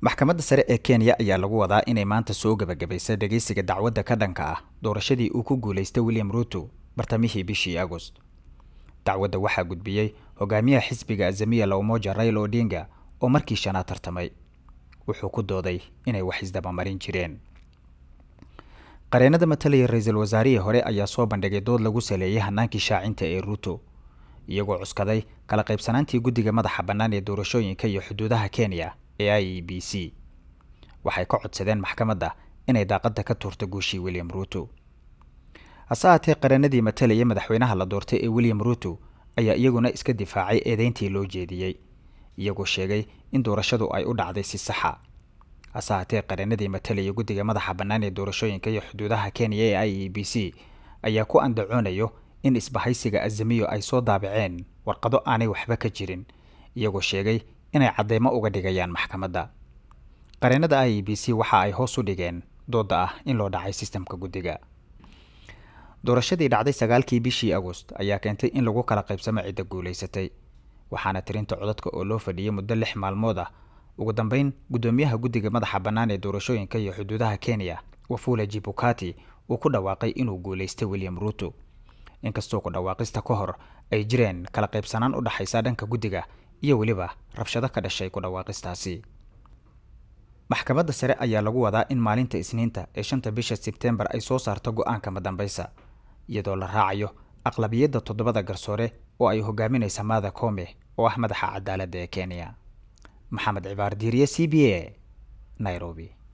maxkamadda sare ee kenya ayaa lagu wadaa inay maanta soo gebagabaysa dhegeysiga dacwadda ka dhanka ah doorashadii uu ku guulaystay william ruuto bartamihii bishii agost dacwadda waxaa gudbiyey hogaamiyaha xisbiga azamiya la umoja rail odinga oo markii shanaad tartamay wuxuu ku dooday inay wax isdabamarin jireen qareenada matalaya ra-iisul wasaarihii hore ayaa soo bandhigay dood lagu saleeyay hanaankii shaacinta ee ruuto iyagoo cuskaday kala qaybsanaantii guddiga madaxa bannaan ee doorashooyinka iyo xuduudaha kenya ee i e b c waxay ka codsadeen maxkamadda inay daaqadda ka tuurto guushii william ruuto hase haatee qareenadii matalaya madaxweynaha la doortay ee william ruuto ayaa iyaguna iska difaacay eedeyntii loo jeediyey iyagoo sheegay in doorashadu ay u dhacday si saxa hase haatee qareenadii matalaya guddiga madaxa bannaan ee doorashooyinka iyo xuduudaha kenya ee i e b c ayaa ku andacoonayo in isbahaysiga azamiyo ay soo daabaceen warqado aanay waxba ka jirin iyagoo sheegay inay cadeymo uga dhigayaan maxkamadda qareenada i e b c waxa ay hoos u dhigeen doodda ah in loo dhacay sistamka guddiga doorashadii dhacday sagaalkii bishii agost ayaa keentay in lagu kala qaybsamo cidda guulaysatay waxaana tirinta codadka oo loo fadhiyay muddo lix maalmood ah ugu dambeyn guddoomiyaha guddiga madaxa bannaan ee doorashooyinka iyo xuduudaha kenya wafula jibukati uu ku dhawaaqay inuu guulaystay william ruuto inkastoo ku dhawaaqista ka hor ay jireen kala qaybsanaan u dhaxaysa dhanka guddiga iyo weliba rabshado ka dhashay ku dhawaaqistaasi maxkamadda sare ayaa lagu wadaa in maalinta isniinta ee shanta bisha sebtembar ay soo saarto go-aanka madambaysa iyadoo la raacayo aqlabiyadda toddobada garsoore oo ay hogaaminaysa maada kome oo ah madaxa cadaaladda ee kenya maxamed cibaar diiriye c b a nairobi